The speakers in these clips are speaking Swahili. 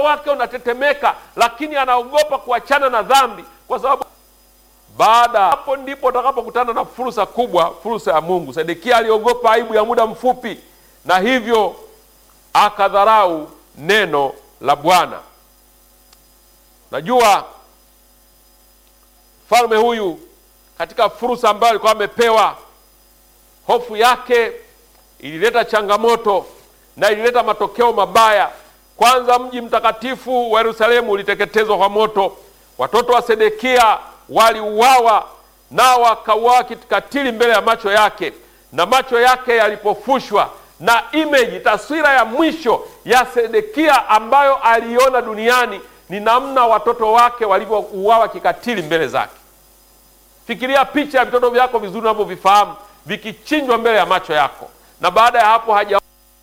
wake unatetemeka, lakini anaogopa kuachana na dhambi, kwa sababu baada hapo ndipo utakapokutana na fursa kubwa, fursa ya Mungu. Sedekia aliogopa aibu ya muda mfupi, na hivyo akadharau neno la Bwana. Najua mfalme huyu katika fursa ambayo alikuwa amepewa, hofu yake ilileta changamoto na ilileta matokeo mabaya. Kwanza, mji mtakatifu wa Yerusalemu uliteketezwa kwa moto, watoto wa Sedekia waliuawa, nao wakauawa kikatili mbele ya macho yake, na macho yake yalipofushwa na image, taswira ya mwisho ya Sedekia ambayo aliona duniani ni namna watoto wake walivyouawa kikatili mbele zake. Fikiria picha ya vitoto vyako vizuri unavyovifahamu vikichinjwa mbele ya macho yako, na baada ya hapo hajaona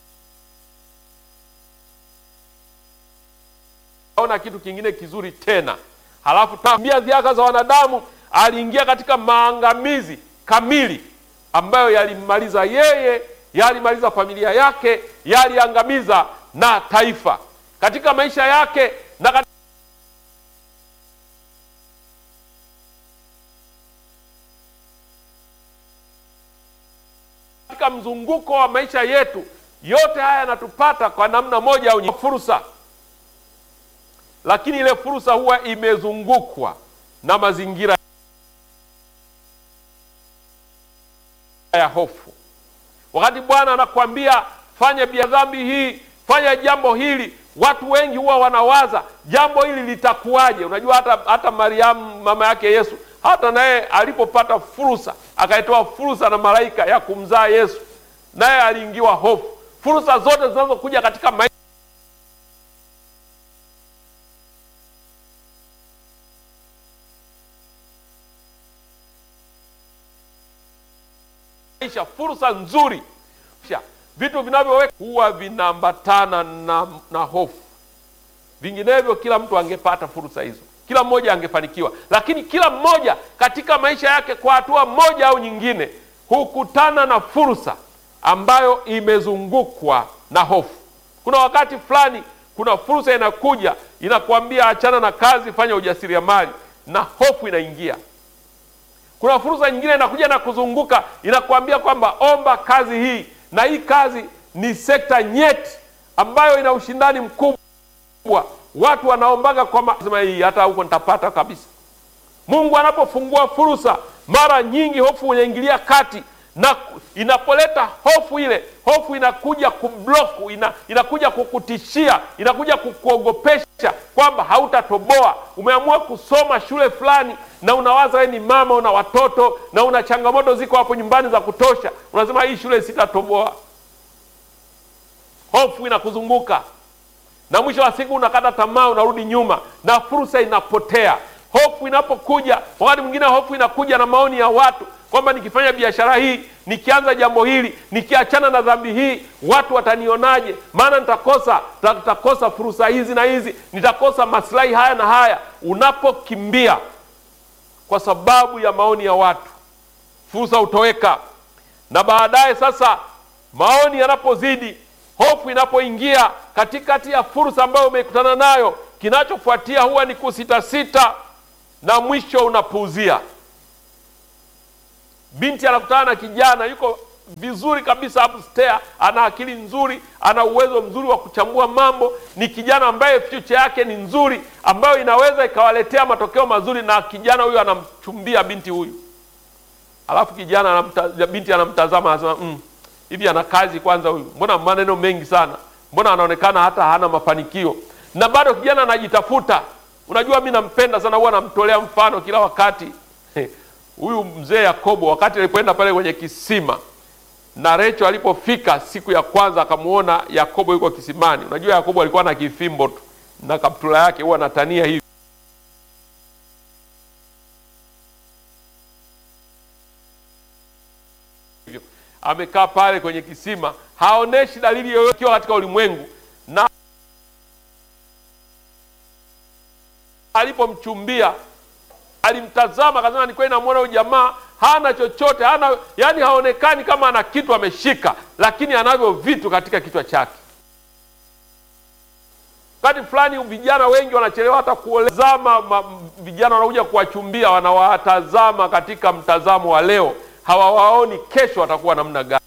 kitu kingine kizuri tena. Halafu tambia ziaka za wanadamu, aliingia katika maangamizi kamili ambayo yalimmaliza yeye, yalimaliza familia yake, yaliangamiza na taifa katika maisha yake na katika mzunguko wa maisha yetu yote haya yanatupata kwa namna moja au nyingine, fursa. Lakini ile fursa huwa imezungukwa na mazingira ya hofu. Wakati Bwana anakuambia fanya bia dhambi hii, fanya jambo hili, watu wengi huwa wanawaza jambo hili litakuwaje? Unajua, hata hata Mariamu mama yake Yesu hata naye alipopata fursa akaitoa fursa na malaika ya kumzaa Yesu, naye aliingiwa hofu. Fursa zote zinazokuja katika maisha fursa nzuri, vitu vinavyoweka huwa vinaambatana na, na hofu. Vinginevyo kila mtu angepata fursa hizo kila mmoja angefanikiwa, lakini kila mmoja katika maisha yake kwa hatua moja au nyingine hukutana na fursa ambayo imezungukwa na hofu. Kuna wakati fulani, kuna fursa inakuja inakuambia achana na kazi, fanya ujasiriamali, na hofu inaingia. Kuna fursa nyingine inakuja na kuzunguka inakuambia kwamba omba kazi hii, na hii kazi ni sekta nyeti ambayo ina ushindani mkubwa watu wanaombaga kwa sema hii hata huko nitapata kabisa. Mungu anapofungua fursa, mara nyingi hofu inaingilia kati, na inapoleta hofu, ile hofu inakuja kubloku, ina, inakuja kukutishia, inakuja kukuogopesha kwamba hautatoboa. Umeamua kusoma shule fulani na unawaza wewe ni mama, una watoto na una changamoto ziko hapo nyumbani za kutosha, unasema hii shule sitatoboa. Hofu inakuzunguka na mwisho wa siku unakata tamaa, unarudi nyuma na fursa inapotea. Hofu inapokuja, wakati mwingine hofu inakuja na maoni ya watu kwamba nikifanya biashara hii, nikianza jambo hili, nikiachana na dhambi hii, watu watanionaje? Maana nitakosa nitakosa fursa hizi na hizi, nitakosa maslahi haya na haya. Unapokimbia kwa sababu ya maoni ya watu, fursa hutoweka, na baadaye sasa maoni yanapozidi hofu inapoingia katikati ya fursa ambayo umekutana nayo, kinachofuatia huwa ni kusitasita na mwisho unapuuzia. Binti anakutana na kijana yuko vizuri kabisa upstairs, ana akili nzuri, ana uwezo mzuri wa kuchambua mambo, ni kijana ambaye future yake ni nzuri, ambayo inaweza ikawaletea matokeo mazuri, na kijana huyu anamchumbia binti huyu, alafu kijana anamta, binti anamtazama anasema mm, hivi ana kazi kwanza huyu? Mbona maneno mengi sana, mbona anaonekana hata hana mafanikio, na bado kijana anajitafuta. Unajua, mi nampenda sana, huwa namtolea mfano kila wakati huyu mzee Yakobo, wakati alipoenda pale kwenye kisima na Recho alipofika siku ya kwanza akamuona Yakobo yuko kisimani. Unajua Yakobo alikuwa na kifimbo tu na kaptula yake, huwa anatania hivi amekaa pale kwenye kisima, haoneshi dalili yoyote katika ulimwengu. Na alipomchumbia alimtazama, akasema ni kweli, namwona huyu jamaa hana chochote, hana yani, haonekani kama ana kitu ameshika, lakini anavyo vitu katika kichwa chake. Wakati fulani vijana wengi wanachelewa hata kuolezama, vijana wanakuja kuwachumbia, wanawatazama katika mtazamo wa leo, hawawaoni kesho watakuwa namna gani.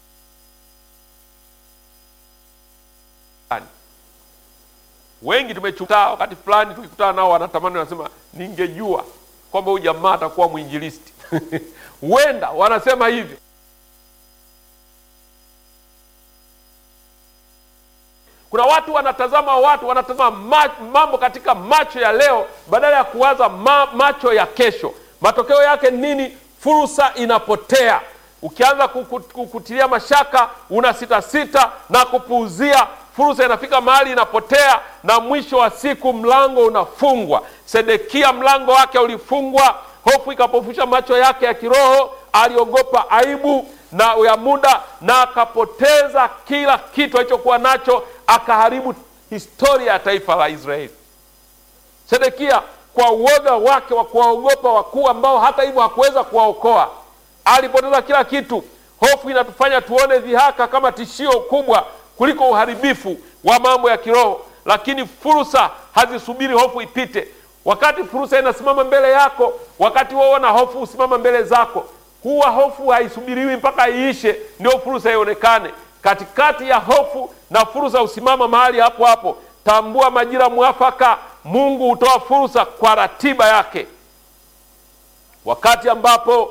Wengi tumechuta, wakati fulani tukikutana nao wanatamani, wanasema ningejua kwamba huyu jamaa atakuwa mwinjilisti huenda wanasema hivyo. Kuna watu wanatazama watu wanatazama ma, mambo katika macho ya leo badala ya kuwaza ma, macho ya kesho. Matokeo yake nini? Fursa inapotea. Ukianza kukutilia mashaka, una sita sita na kupuuzia, fursa inafika mahali inapotea, na mwisho wa siku mlango unafungwa. Sedekia mlango wake ulifungwa, hofu ikapofusha macho yake ya kiroho, aliogopa aibu na ya muda na akapoteza kila kitu alichokuwa nacho, akaharibu historia ya taifa la Israeli. Sedekia kwa uoga wake wa kuwaogopa wakuu ambao hata hivyo hakuweza kuwaokoa, alipoteza kila kitu. Hofu inatufanya tuone dhihaka kama tishio kubwa kuliko uharibifu wa mambo ya kiroho, lakini fursa hazisubiri hofu ipite. Wakati fursa inasimama mbele yako, wakati wewe na hofu usimama mbele zako huwa hofu haisubiriwi mpaka iishe ndio fursa ionekane. Katikati ya hofu na fursa husimama mahali hapo hapo. Tambua majira mwafaka. Mungu hutoa fursa kwa ratiba yake. Wakati ambapo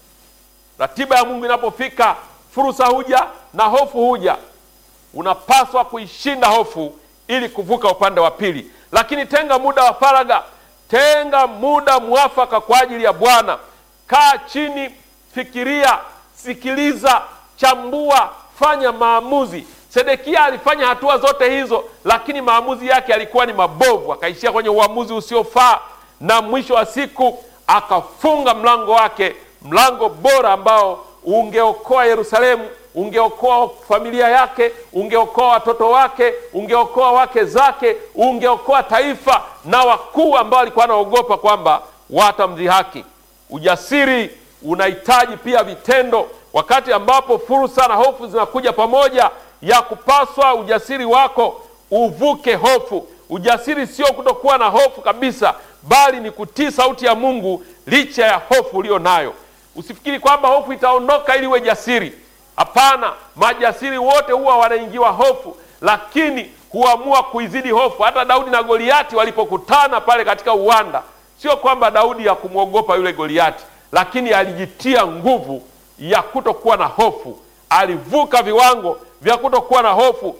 ratiba ya Mungu inapofika, fursa huja na hofu huja. Unapaswa kuishinda hofu ili kuvuka upande wa pili, lakini tenga muda wa faragha, tenga muda mwafaka kwa ajili ya Bwana. Kaa chini Fikiria, sikiliza, chambua, fanya maamuzi. Sedekia alifanya hatua zote hizo, lakini maamuzi yake yalikuwa ni mabovu, akaishia kwenye uamuzi usiofaa, na mwisho wa siku akafunga mlango wake, mlango bora ambao ungeokoa Yerusalemu, ungeokoa familia yake, ungeokoa watoto wake, ungeokoa wake zake, ungeokoa taifa na wakuu ambao alikuwa anaogopa kwamba watamdhihaki. Ujasiri unahitaji pia vitendo. Wakati ambapo fursa na hofu zinakuja pamoja, ya kupaswa ujasiri wako uvuke hofu. Ujasiri sio kutokuwa na hofu kabisa, bali ni kutii sauti ya Mungu licha ya hofu ulio nayo. Usifikiri kwamba hofu itaondoka ili uwe jasiri. Hapana, majasiri wote huwa wanaingiwa hofu, lakini huamua kuizidi hofu. Hata Daudi na Goliati walipokutana pale katika uwanda, sio kwamba Daudi ya kumwogopa yule Goliati lakini alijitia nguvu ya kutokuwa na hofu. Alivuka viwango vya kutokuwa na hofu,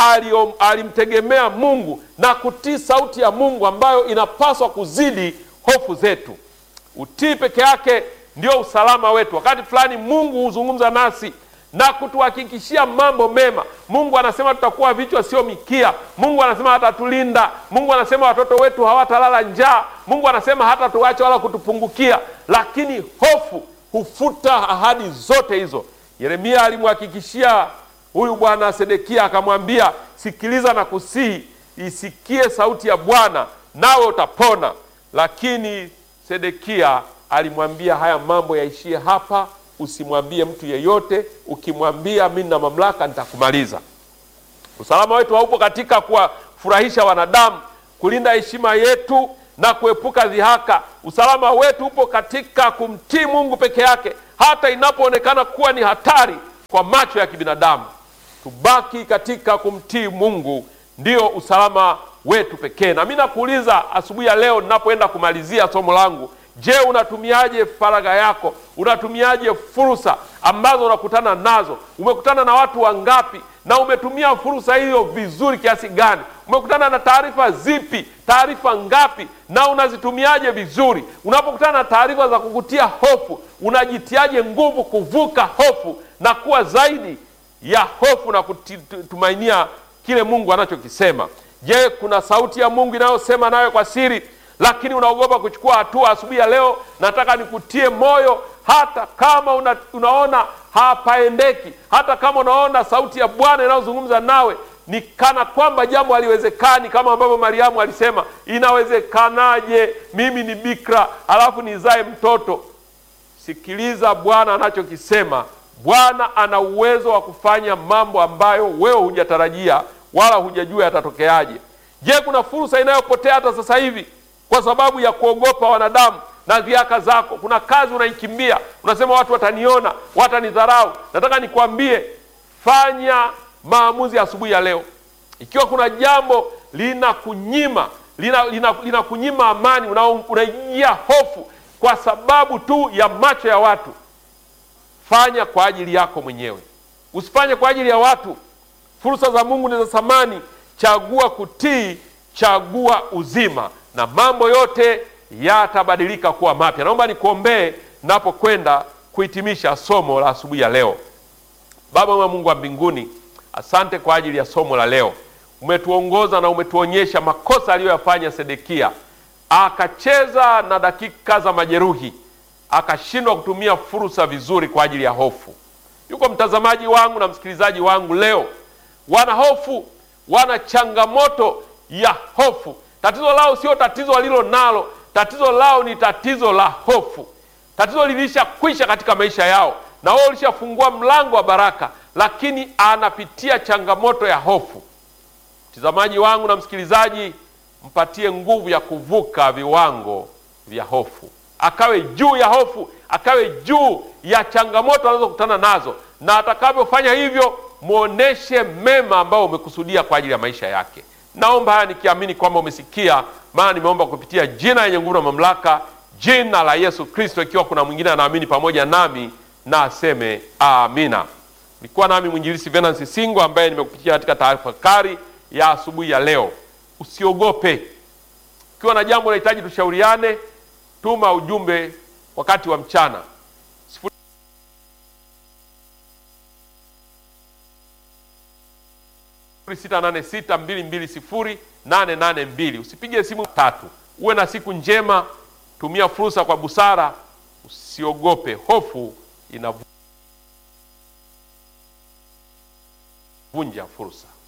alimtegemea Mungu na kutii sauti ya Mungu ambayo inapaswa kuzidi hofu zetu. Utii peke yake ndio usalama wetu. Wakati fulani Mungu huzungumza nasi na kutuhakikishia mambo mema. Mungu anasema tutakuwa vichwa sio mikia. Mungu anasema hatatulinda. Mungu anasema watoto wetu hawatalala njaa. Mungu anasema hatatuacha wala kutupungukia. Lakini hofu hufuta ahadi zote hizo. Yeremia alimhakikishia huyu bwana Sedekia, akamwambia, sikiliza na kusihi, isikie sauti ya Bwana nawe utapona. Lakini Sedekia alimwambia, haya mambo yaishie hapa usimwambie mtu yeyote. Ukimwambia mimi na mamlaka nitakumaliza. Usalama wetu haupo katika kuwafurahisha wanadamu, kulinda heshima yetu na kuepuka dhihaka. Usalama wetu upo katika kumtii Mungu peke yake, hata inapoonekana kuwa ni hatari kwa macho ya kibinadamu. Tubaki katika kumtii Mungu, ndio usalama wetu pekee. Na mimi nakuuliza asubuhi ya leo ninapoenda kumalizia somo langu Je, unatumiaje faragha yako? Unatumiaje fursa ambazo unakutana nazo? Umekutana na watu wangapi na umetumia fursa hiyo vizuri kiasi gani? Umekutana na taarifa zipi? Taarifa ngapi? na unazitumiaje vizuri? Unapokutana na taarifa za kukutia hofu, unajitiaje nguvu kuvuka hofu na kuwa zaidi ya hofu na kutumainia kile Mungu anachokisema? Je, kuna sauti ya Mungu inayosema nawe kwa siri lakini unaogopa kuchukua hatua. Asubuhi ya leo nataka nikutie moyo, hata kama una, unaona hapaendeki, hata kama unaona sauti ya Bwana inayozungumza nawe ni kana kwamba jambo haliwezekani, kama ambavyo Mariamu alisema, inawezekanaje mimi ni bikira alafu nizae mtoto? Sikiliza Bwana anachokisema. Bwana ana uwezo wa kufanya mambo ambayo wewe hujatarajia wala hujajua yatatokeaje. Je, kuna fursa inayopotea hata sasa hivi kwa sababu ya kuogopa wanadamu na dhiaka zako? Kuna kazi unaikimbia, unasema watu wataniona, watanidharau. Nataka nikwambie, fanya maamuzi asubuhi ya leo. Ikiwa kuna jambo linakunyima linakunyima lina, lina amani, unaingia hofu kwa sababu tu ya macho ya watu, fanya kwa ajili yako mwenyewe, usifanye kwa ajili ya watu. Fursa za Mungu ni za thamani. Chagua kutii, chagua uzima, na mambo yote yatabadilika kuwa mapya. Naomba nikuombee napokwenda kuhitimisha somo la asubuhi ya leo. Baba wa Mungu wa mbinguni, asante kwa ajili ya somo la leo. Umetuongoza na umetuonyesha makosa aliyoyafanya Sedekia, akacheza na dakika za majeruhi, akashindwa kutumia fursa vizuri kwa ajili ya hofu. Yuko mtazamaji wangu na msikilizaji wangu leo, wana hofu, wana changamoto ya hofu. Tatizo lao sio tatizo walilo nalo, tatizo lao ni tatizo la hofu. Tatizo lilishakwisha katika maisha yao, na wao ulishafungua mlango wa baraka, lakini anapitia changamoto ya hofu. Mtazamaji wangu na msikilizaji, mpatie nguvu ya kuvuka viwango vya hofu, akawe juu ya hofu, akawe juu ya changamoto anazokutana nazo, na atakavyofanya hivyo, muoneshe mema ambayo umekusudia kwa ajili ya maisha yake. Naomba haya nikiamini kwamba umesikia, maana nimeomba kupitia jina lenye nguvu na mamlaka, jina la Yesu Kristo. Ikiwa kuna mwingine anaamini pamoja nami na aseme amina. Nilikuwa nami mwinjilisi Venansi Singo ambaye nimekupitia katika tafakari ya asubuhi ya leo. Usiogope. Ukiwa na jambo unahitaji tushauriane, tuma ujumbe wakati wa mchana sita nane sita mbili mbili sifuri nane nane mbili. Usipige simu tatu. Uwe na siku njema, tumia fursa kwa busara, usiogope. Hofu inavunja fursa.